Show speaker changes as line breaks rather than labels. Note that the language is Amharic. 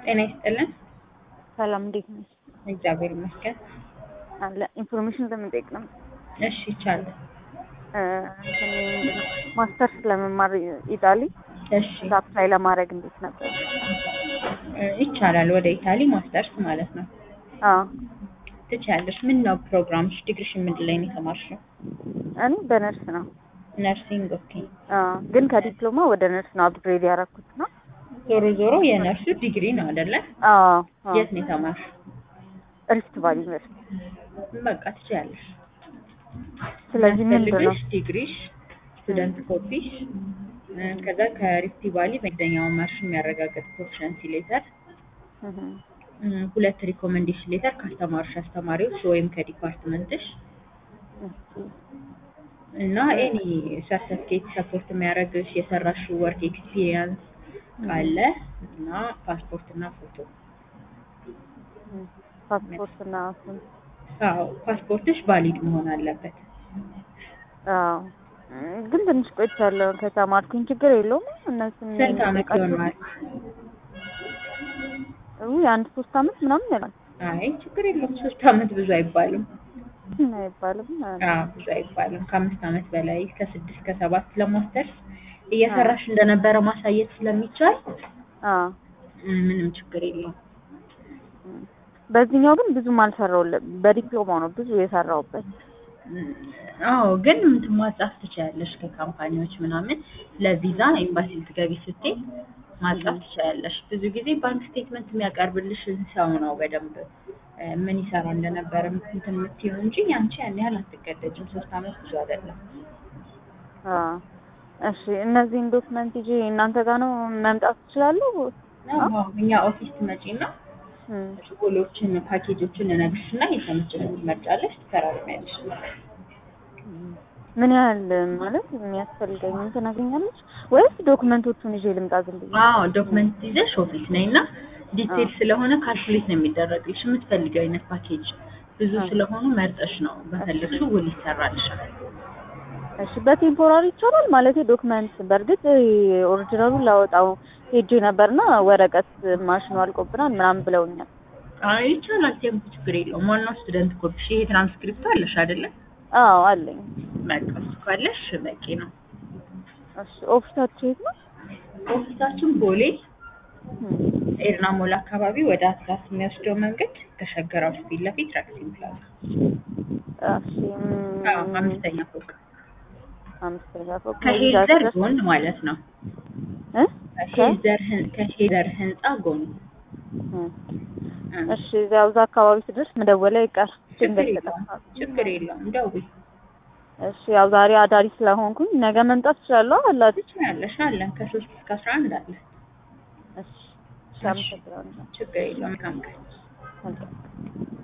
ጤና ይስጥልን።
ሰላም እንዴት ነሽ?
እግዚአብሔር ይመስገን።
አለ ኢንፎርሜሽን ለመጠየቅ ነው።
እሺ ይቻላል።
እ እንትን ምንድን ነው ማስተርስ ለመማር ኢጣሊ
እሺ
አፕላይ ለማድረግ እንዴት ነበር?
እ ይቻላል። ወደ ኢታሊ ማስተርስ ማለት ነው።
አዎ
ትችያለሽ። ምን ነው ፕሮግራምሽ? ዲግሪሽን ምንድን ላይ ነው የተማርሽው?
እኔ በነርስ ነው።
ነርሲንግ። ኦኬ።
አዎ ግን ከዲፕሎማ ወደ ነርስ ነው አፕግሬድ ያደረኩት ነው።
ዞሮ ዞሮ የነርሱ ዲግሪ ነው አይደለ?
አዎ አዎ
የት ነው የተማርሽው?
ሪፍት ቫሊ ዩኒቨርሲቲ።
በቃ ትችያለሽ።
ስለዚህ ምንድን ነው
የሚያስፈልግሽ ዲግሪሽ፣ ስቱደንት ኮፒሽ፣ እ ከዛ ከሪፍቲ ቫሊ መደኛውን ማርሽ የሚያረጋግጥ ፕሮፊሸንሲ ሌተር
እህ
እ ሁለት ሪኮመንዴሽን ሌተር ካስተማሩሽ አስተማሪዎች ወይም ከዲፓርትመንትሽ
እሺ
እና ኤኒ ሰርተፍኬት ሰፖርት የሚያደርግሽ የሰራሽው ወርክ ኤክስፒሪየንስ ካለ እና ፓስፖርት እና ፎቶ።
ፓስፖርት እና እሱን
አዎ ፓስፖርትሽ ቫሊድ መሆን አለበት።
አዎ እ ግን ትንሽ ቆይቻለሁ ከተማርኩኝ ችግር የለውም። እነሱን
ስንት ዓመት
የሚጠይቃቸው-
ይሆናል?
ውይ አንድ ሶስት አመት ምናምን ይላል
አይ ችግር የለውም። ሶስት ዓመት ብዙ አይባልም።
አይባልም።
አዎ ብዙ አይባልም። ከአምስት ዓመት በላይ ከስድስት ከሰባት ለማስተርስ እየሰራሽ እንደነበረ ማሳየት ስለሚቻል
አዎ
እ ምንም ችግር የለውም።
በዚህኛው ግን ብዙም አልሰራውለም። በዲፕሎማው ነው ብዙ የሰራውበት።
አዎ ግን እንትን ማጻፍ ትችያለሽ ከካምፓኒዎች ምናምን ለቪዛ ኤምባሲ ልትገቢ ስትይ ማጻፍ ትችያለሽ። ብዙ ጊዜ ባንክ ስቴትመንት የሚያቀርብልሽን ሰው ነው በደንብ እ ምን ይሰራ እንደነበረ እንትን የምትይው እንጂ ያንቺ ያን ያህል አትገደጅም። ሶስት ዓመት ብዙ አይደለም።
አዎ እሺ። እነዚህን ዶክመንት ይዤ እናንተ ጋር ነው መምጣት እችላለሁ?
አዎ እኛ ኦፊስ ትመጪና
እም፣
ስኮሎችን ፓኬጆችን እነግርሽና የተመቸሽን ትመርጫለሽ፣ ትፈራርሚያለሽ።
ምን ያህል ማለት የሚያስፈልገኝ ትነግሪኛለሽ ወይስ ዶክመንቶቹን ይዤ ልምጣ ዝም ብዬ?
አዎ ዶክመንት ይዘሽ ኦፊስ ነይ እና ዲቴል ስለሆነ ካልኩሌት ነው የሚደረግልሽ። የምትፈልጊው አይነት ፓኬጅ ብዙ
አዎ።
ስለሆኑ መርጠሽ ነው በፈለግሽው ውል ይሰራልሻል።
እሺ በቴምፖራሪ ይቻላል ማለት ዶክመንት በእርግጥ ኦሪጂናሉን ላወጣው ሄጄ ነበርና ወረቀት ማሽኑ አልቆብናል ምናምን ብለውኛል።
አይ ይቻላል። ቴምፖ ችግር የለውም። ዋናው ስቱደንት ኮፒሽ ይሄ ትራንስክሪፕቱ አለሽ አይደለ?
አዎ አለኝ።
በቃ እሱ ካለሽ በቂ ነው።
እሺ ኦፊሳችሁ የት ነው?
ኦፊሳችን ቦሌ
እም፣
ኤርና ሞል አካባቢ ወደ አትላስ የሚወስደው መንገድ ከሸገር ሃውስ ፊት ለፊት ራክሲን ፕላዛ
እሺ እም፣
አዎ አምስተኛ ፎቅ
አምስተኛ ፎቅ
ከሄዘር ጎን ማለት ነው።
እ?
ከሄዘር ህን- ከሄዘር ህንጻ ጎን
እም፣
እ።
እሺ እዚያው እዛ አካባቢ ስደርስ መደወል አይቀር
ችግር
ድንገት
የለውም
ከጠፋ።
ችግር የለውም። ደውይ
እሺ ያው ዛሬ አዳሪ ስለሆንኩኝ ነገ መምጣት እችላለሁ አላችሁ?
ትችያለሽ። አለን ከሶስት እስከ አስራ አንድ አለ።
እሺ እሺ አመሰግናለሁ።
ችግር የለውም። መልካም ቀን።
መልካም